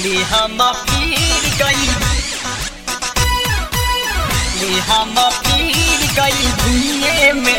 ले हम फिर गई ले हम फिर गई भूये में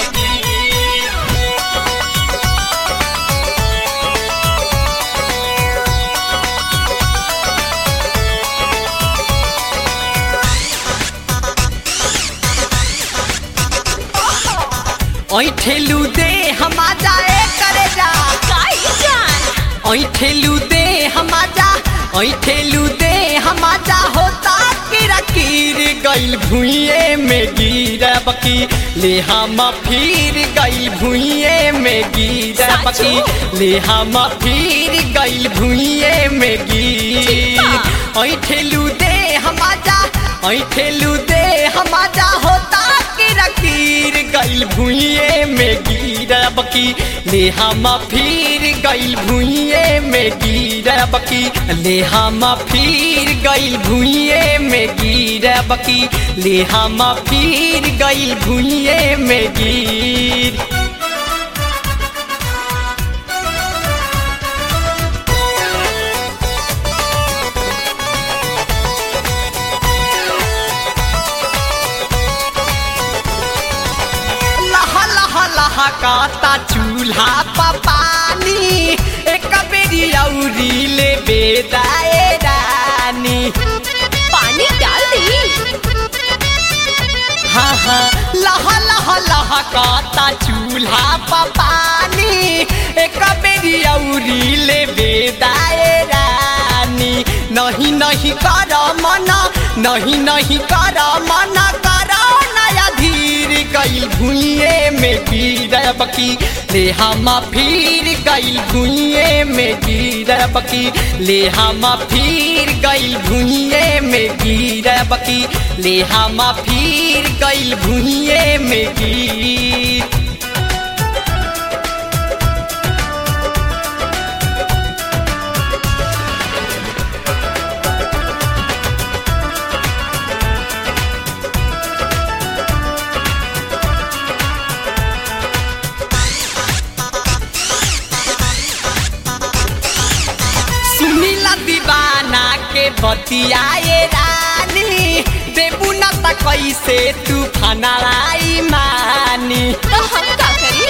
ऐठेलू दे हम जाए करे जा काई जान ऐठेलू दे हम जा ऐठेलू दे हम जा होता किरा कीर गइल भुइये में गिरब की ले हम फिर गइल भुइये में गिरब की ले हम फिर गइल भुइये में गिर ऐठेलू दे हम जा ऐठेलू दे हम जा होता किरा कीर गइल भुइये में गिरब की ले हम फिर गइल भुइये में गिरब की ले हम फिर गइल भुइये में गिरब की ले हम फिर गइल भुइये में गिर लह लह लह काता चूल्हा पा पानी एक बेरी औरी ले बेदाए रानी पानी डाल दी हाँ हाँ लह लह लह काता चूल्हा पा पानी एक बेरी औरी ले बेदाए रानी नहीं नहीं कर मना नहीं नहीं कर मना कर नया धीर गइल भुइये में गिरब की ले हम फिर गइल भुइये में गिरब की ले हम फिर गइल भुइये में गिरब की ले हम फिर गइल भुइये में गिर सुनीला दीवाना के बतियाए रानी देबू न त कैसे तू फनालाई मानी तो हम का करी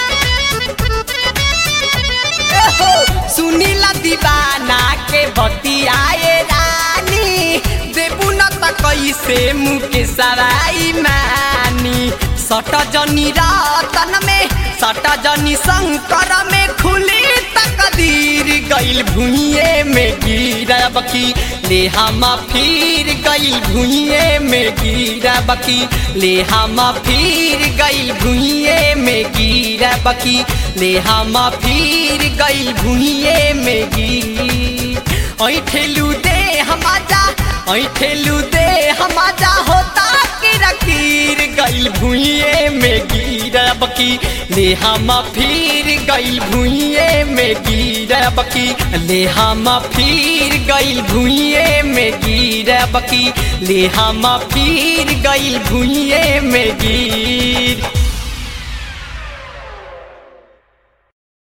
एहो, सुनीला दीवाना के बतियाए रानी देबू न त कैसे मुके सराई मानी सट जनी रतन में सट जनी शंकर में खुली तकदीर गइल भुइये में गिरब की ले हम फिर गइल भुइये में गिरब की ले हम फिर गइल भुइये में गिरब की ले हम फिर गइल भुइये में गिर ऐठेलू दे हम जा ऐठेलू दे हम जा होता किरा कीर गइल भुइये में गिरब की ले हम फिर गइल भुइये में गिरब की ले हम फिर गइल भुइये में गिरब की ले हम फिर गइल भुइये में गिर